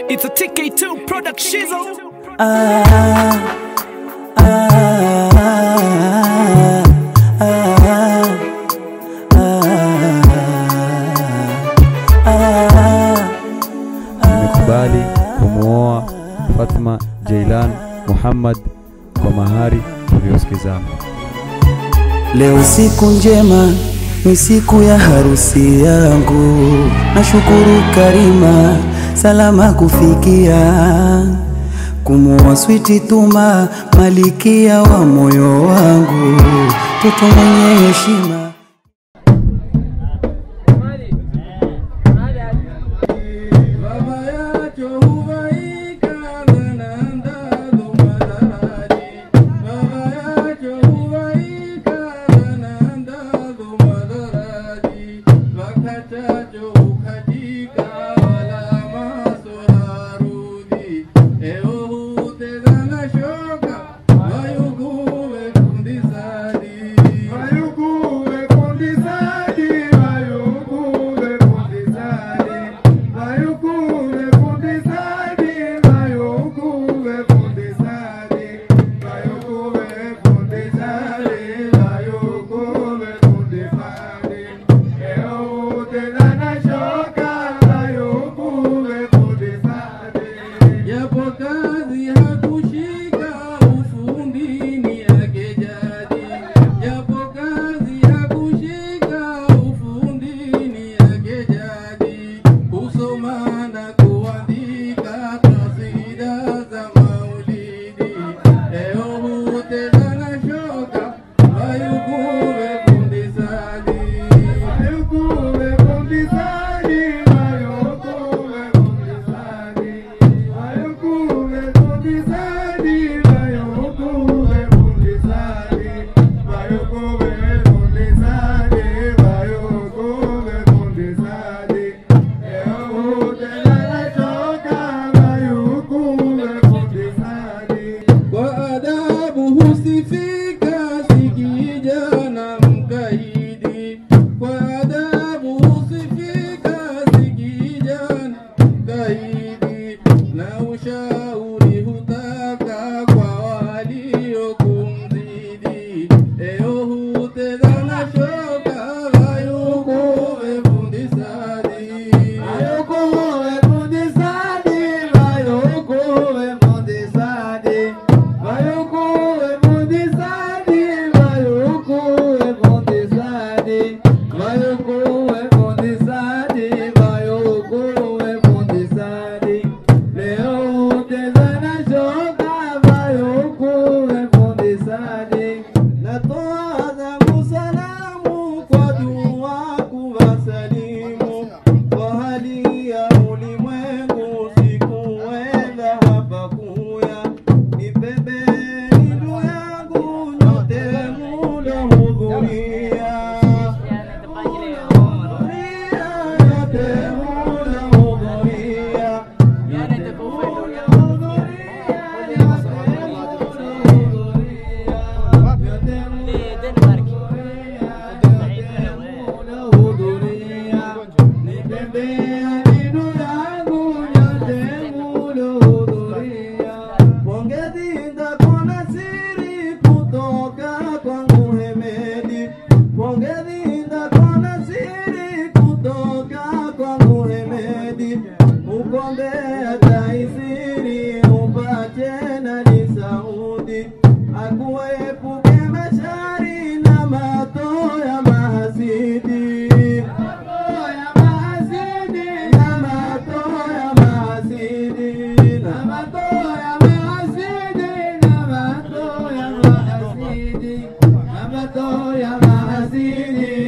It's a TK2 product shizzle. Nimekubali kumwoa Fatma Jailan Muhammad kwa mahari tuliosikizana. Leo siku njema, ni siku ya harusi yangu. Nashukuru Karima, salama kufikia kumuoa switi Tuma, malikia wa moyo wangu, toto mwenye heshima. Japo kazi hakushika ufundini yake jadi, japo kazi hakushika ufundini yake jadi, kusoma na kuandika kasida za maulidi, leo huteza na shoka wayukuwe fundisadi, wayukuwe fundisadi, wayukuwe fundisadi. Kwa adabu husifika si kijana mkaidi, kwa adabu husifika si kijana mkaidi, na ushauri hutaka kwa waliokumzidi. Eo hutega na shoka wayukuwe fundisadi, wayukuwe fundisadi, wayukuwe fundisadi, wayukuwe fundisadi, wayukuwe fundisadi, wayukuwe fundisadi, wayukuwe fundisadi. Leo huteza na shoka wayukuwe fundisadi. Natoa zangu salamu kwa dua kuwasalimu kwa hali ya ulimwengu sikuenda hapa kuya nipembeni ndugu yangu nyote mulohudhuria nyote mulohudhuria nyote Ugombea taisiri upate na ni Saudi akuepuke mashari na mato ya mahasidi na mato ya mahasidi na mato ya mahasidi na mato ya mahasidi na mato ya mahasidi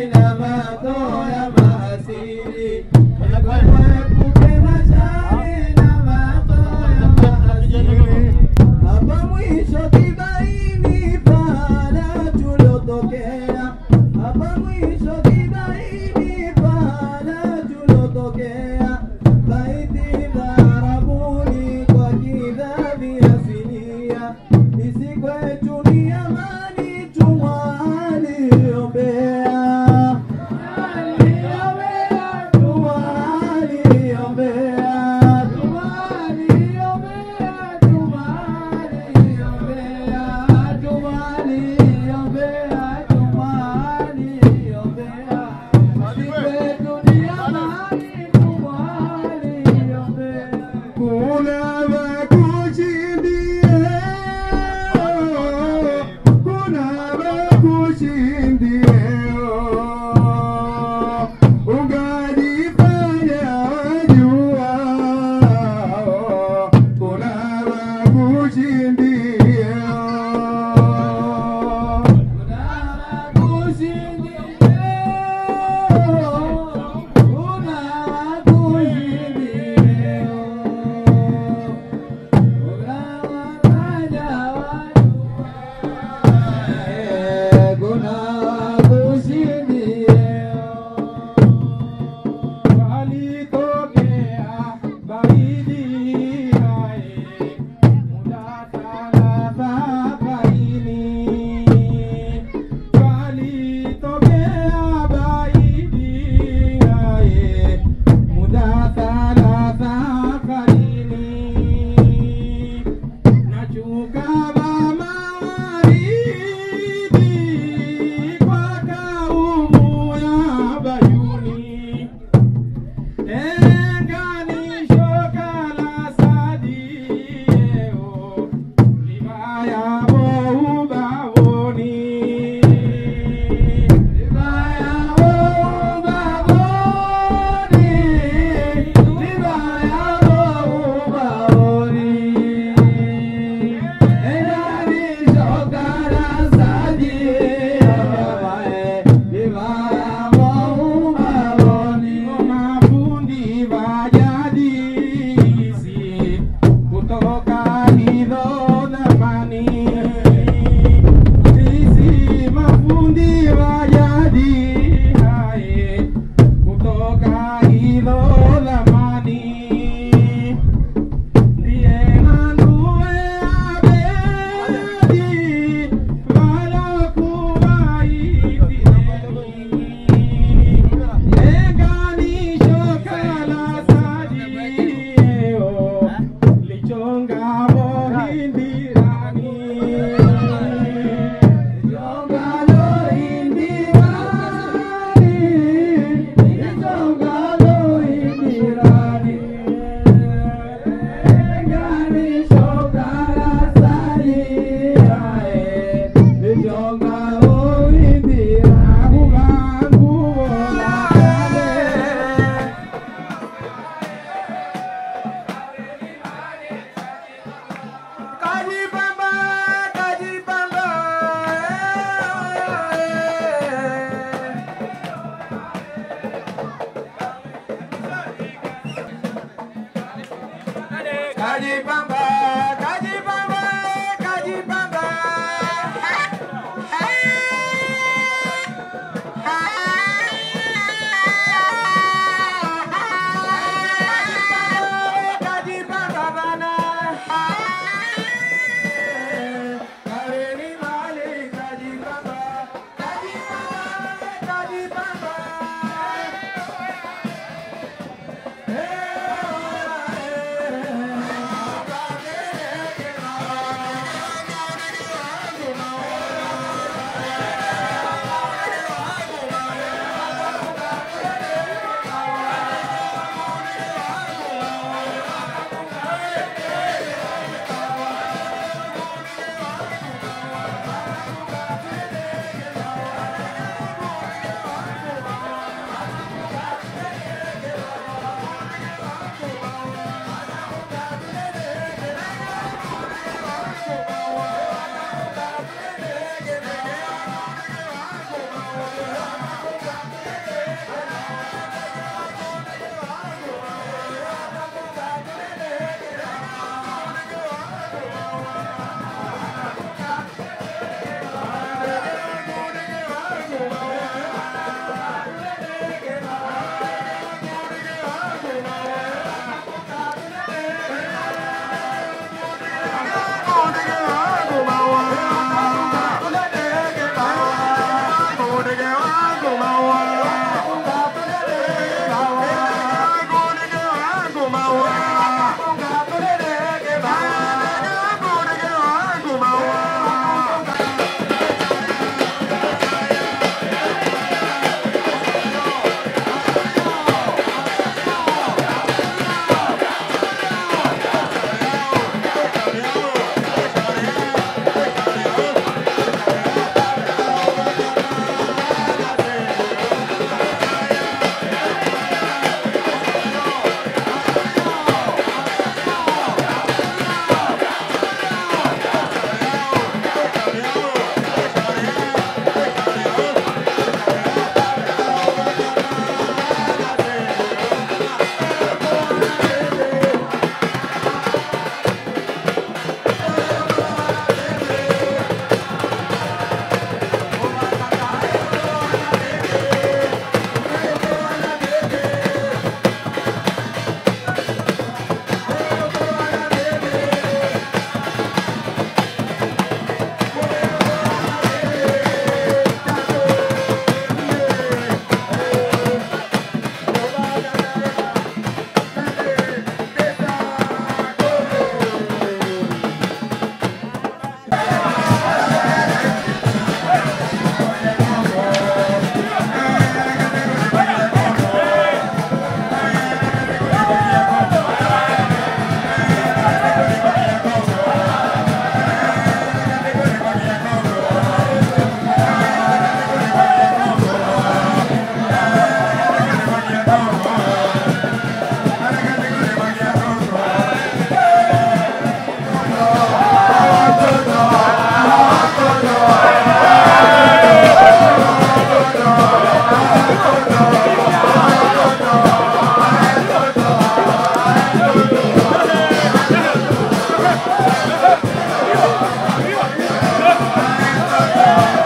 kajipamba